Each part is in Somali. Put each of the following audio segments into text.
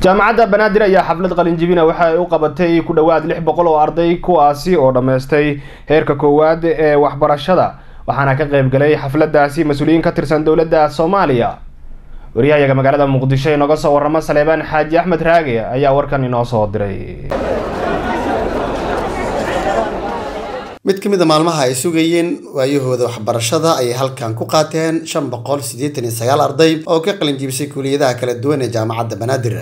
jaamacadda banaadir ayaa xaflad qalinjibina waxa ay u qabatay ku dhowaad lix boqol oo arday kuwaasi oo dhammaystay heerka koowaad ee waxbarashada waxaana ka qayb galay xafladaasi mas-uuliyiin ka tirsan dowladda soomaaliya waryahayaga magaalada muqdisho ee nooga soo warama saleebaan xaaji axmed raage ayaa warkan inoo soo diray mid ka mid a maalmaha ay sugayeen waayahooda waxbarashada ayay halkan ku qaateen shan boqol siddeetan iyo sagaal arday oo ka qalinjibisay kuuliyadaha kala duwan ee jaamacadda banaadir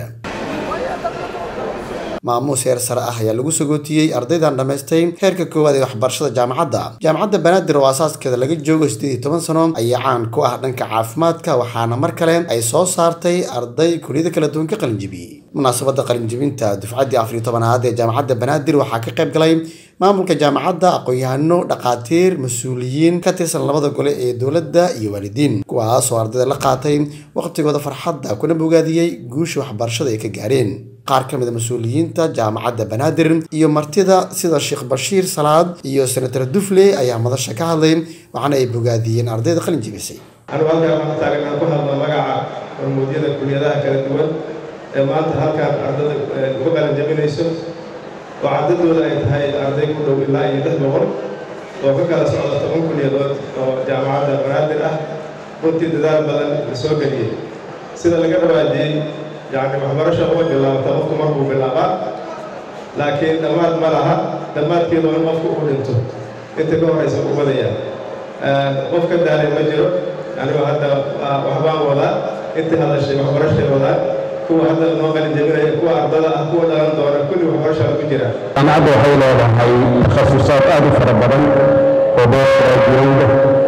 maamuus heer sare ah ayaa lagu sagootiyey ardaydan dhammaystay heerka koowaad ee waxbarashada jaamacadda jaamacadda banaadir oo asaaskeeda laga joogo siddeed iyo toban sano ayaa caan ku ah dhanka caafimaadka waxaana mar kale ay soo saartay arday kuuliyada kala duwan ka qalinjibiyey munaasabadda qalinjibinta dufcaddii afar iyo tobanaad ee jaamacadda banaadir waxaa ka qayb galay maamulka jaamacadda aqoon-yahano dhaqaatiir mas-uuliyiin ka tirsan labada gole ee dowladda iyo waalidiin kuwaas oo ardayda la qaatay waqtigooda farxadda kuna bogaadiyey guusha waxbarashada ay ka gaareen qaar ka mid a mas-uuliyiinta jaamacadda banaadir iyo martida sida sheekh bashiir salaad iyo senator dufle ayaa madasha ka hadlay waxaana ay bogaadiyeen ardayda qalin jibisay anigu halkaan waxaan taagan aan ku hadlo magaca hormuudyada kuliyadaha kala duwan ee maanta halkaan ardada ku qalin jabinayso oo cadadooda ay tahay arday ku dhow ilaa iyo lix boqol oo ka kala socda toban kuliyadood oo jaamacadda banaadir ah runtii dadaal badan la soo geliyey sida laga dhawaajiyey yacni waxbarasha uma bilaabata qofku markuu bilaabaa laakiin dhammaad ma laha dhammaadkeedu in qofku uu dhinto inta ka horaysa u badaya qof ka daalay ma jiro anigu hadda waxbaan wadaa intii hadashay waxbarashay wadaa kuwa hadda noo qalin jebinaya kuwa ardada ah kuwa dhalan doona kulli waxbarasha lagu jiraa jaamacadda waxay leedahay takhasusaad aad u fara badan oo beeraraajiyowda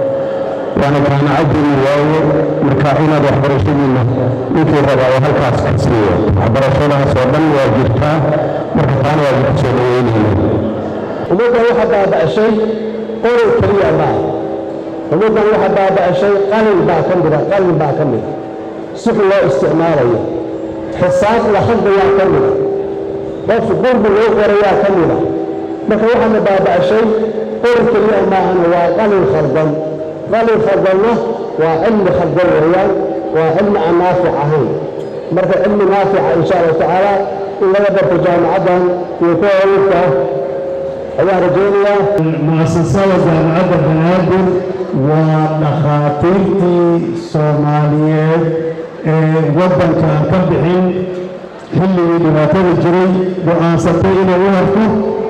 waana jaamacaddiina waaye marka inaad waxbarashadiina ninkii rabaa oo halkaas ka siiyo waxbarashadaas oo dhan waa jirtaa marka taana waa ku soo dhaweynayna ummaddan waxa baaba'ashay qorow keliya maa ummaddan waxa baaba'ashay qalin baa ka mida qalin baa ka mida six loo isticmaalayo xisaab la hadlayaa ka mida qof qurbi loo qorayaa ka mida marka waxaana baaba'ashay qorow keliya maahana waa qalin khaldan qalin khaldanna waa cilmi khaldan weeyaan waa cilmi aan naafic ahayn marka cilmi naafica insha allahu tacaala in laga barto jaamacaddan iyo kuwa wawdka ayaan rajaynayaa mu'asasada jaamacadda banaadir waa dhakhaatiirtii soomaaliyeed ee waddanka aan ka bixin xilligii dhibaatada jiray go'aansatay inay u harto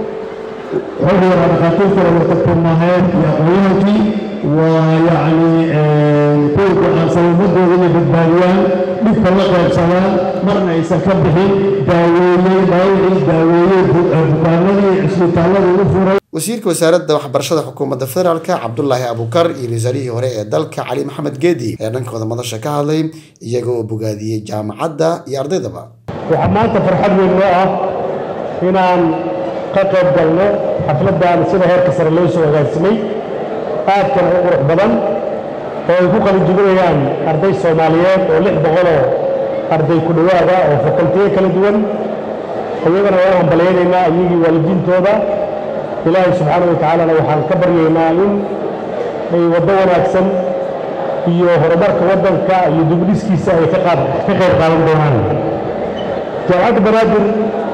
xilliga dhakhaatiirta lagatagtumaheed iyo aqoonyahankii waa yacni kuwii go'aansan ummadooda inay badbaadiyaan dhibka la qaybsadaan marna aysan ka bixin daaweeyey dhaawicii daaweeyey bukaanadii cisbitaalladii u furay wasiirka wasaaradda waxbarashada xukuumadda federaalka cabdulaahi abukar iyo wasaarihii hore ee dalka cali maxamed geedi ayaa dhankooda madasha ka hadlay iyaga oo bogaadiyey jaamacadda iyo ardaydaba waxaa maanta farxad weyn noo ah inaan ka qayb galno xafladdan sida heerka sare loo soo hagaagsamay aadkana u qurux badan oo ay ku qalinjibinayaan arday soomaaliyeed oo lix boqoloo arday ku dhowaada oo fakultiyo kala duwan iyagana waan hambalyaynaynaa iyagii waalidiintooda ilaahay subxaana wa tacaalana waxaan ka baryaynaa in ay waddo wanaagsan iyo horumarka waddanka iyo dugdhiskiisa ay ka qayb qaadan doonaan jaamacadda banaadir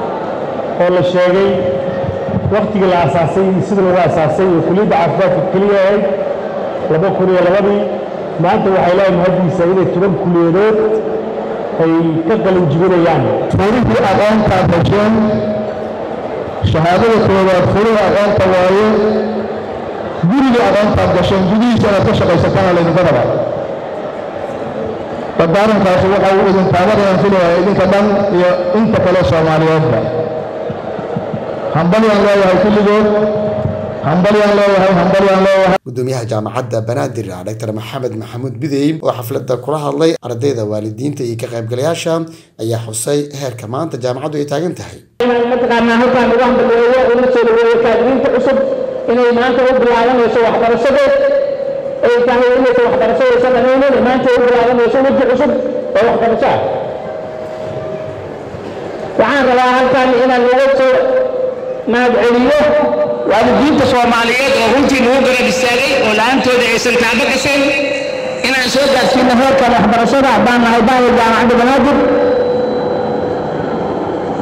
oo la sheegay waktigii la asaasay iyo sida lagu asaasay iyo kuliyadda caafimaadka keliya ahayd laba kun iyo labadii maanta waxay leedahay haddiisa inay toban kuliyadood ay ka qalin jibinayaan furintii aqoontaad hesheen shahaadada koowaad furida aqoonta waaye gurigii aqoontaad gasheen gudihiisa inaad ka shaqaysatana laydinka raba dadaarankaasi waxa uu idin taabanayaan filaya idinka dhan iyo inta kale soomaaliyeedba hambalyaan leeyahay kulligood hambalyaan leeyahay hambalyaan leeyahay gudoomiyaha jaamacadda banaadir dr maxamed maxamuud bidey oo xafladda kula hadlay ardayda waalidiinta iyo ka qaybgalayaasha ayaa xusay heerka maanta jaamacaddu ay taagan tahay mataqaanaa halkaan lagu hambaleeyo una soo dhaweeyo kaadiriinta cusub inay maanta u bilaabanayso waxbarashadeed ay tahay inaysa waxbarashadaysa dhammaynin maanta u bilaabanayso weji cusub oo waxbarasho ah waxaan rabaa halkaan inaan laga soo mahadceliyo waalidiinta soomaaliyeed oo runtii nagu garab istaagay oo la-aantooda aysan taabo gashan inaan soo gaadsiino heerkan waxbarashada haddaan nahay baaya jaamacadda banaadir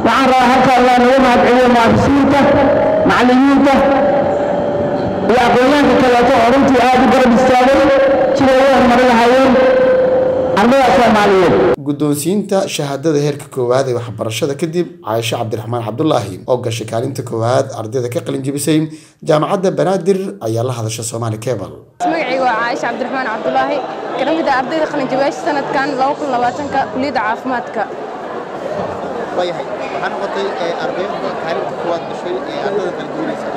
waxaan rabaa halkaa inaan uga mahadceliyo mu'asisiinta macallimiinta iyo aqoonyaanka kaleeto oo runtii aad u garab istaagay siday u horumarin lahaayeen ardada soomaaliyeed guddoonsiinta shahaadada heerka koowaad ee waxbarashada kadib caaisho cabdiraxmaan cabdulaahi oo gashay kaalinta koowaad ardayda ka qalin jebisay jaamacadda banaadir ayaa la hadasha soomaali cable magacayga waa caaisha cabdiraxmaan cabdulaahi kana mid ah ardayda qalinjabeyaasha sanadkan ka kuliyadda caafimaadka waayahay waxaa noqotay ardayda kaalinta koowaad gashay ee ardayda kala duwanaysa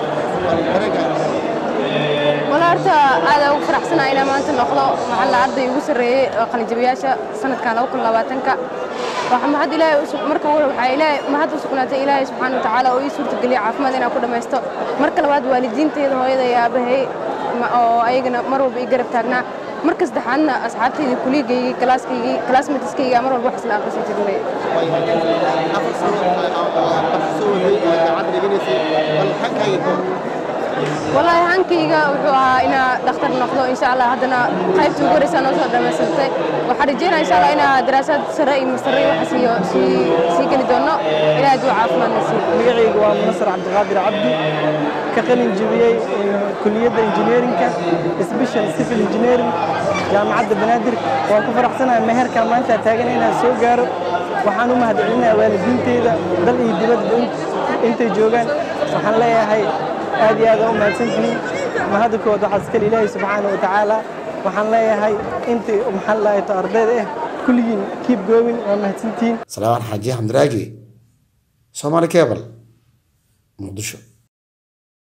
wala horta aad ugu faraxsanahay inaan maanta noqdo maxalla arday ugu sarreeyey oo qalinjabiyaasha sanadkan ka waxaa mahad ilaahay marka hore waxaa ilaahay mahad u sugnaatay ilaahay subxaana wa tacaala oo ii suurtageliya caafimaad inaan ku dhammaysto marka labaad waalidiintayda hooyada iyo aabahay oo ayagana mar walba ii garab taagnaa marka saddexaadna asxaabtayda kuligaygii kalaaskaygii kalaasmatiskayga mar walba wax isla akhrisan jirnay afar sano wax soo waday jaamacad dhiganaysay bal xankaaga والله هانكيغا wuxuu ahaa inaa dhakhtar noqdo insha Allah haddana qaybta ugu horeysa noo soo dhamaysatay waxaan rajeynaa insha Allah inaa daraasad sare iyo masare wax siiyo sii sii geli doono ilaa duu caafimaad nasiib magacaygu waa munasar cabdiqaadir cabdi ka qalin jebiyey kuliyadda injineerinka special civil engineering jaamacadda banaadir waan ku faraxsanahay meherka maanta taagan inaan soo gaaro waxaan u mahadcelinayaa waalidiinteyda dal iyo dibadba intay joogaan waxaan leeyahay aad iyo aad u mahadsantihiin mahadda kood waxaa iskale ilaahay subxaana wa tacaala waxaan leeyahay intii maxaan lahayd ardayda ah kulligiin kiib goobin waa mahadsantihiin salaamaan xaaji xamdiraagi soomaali cable muqdisho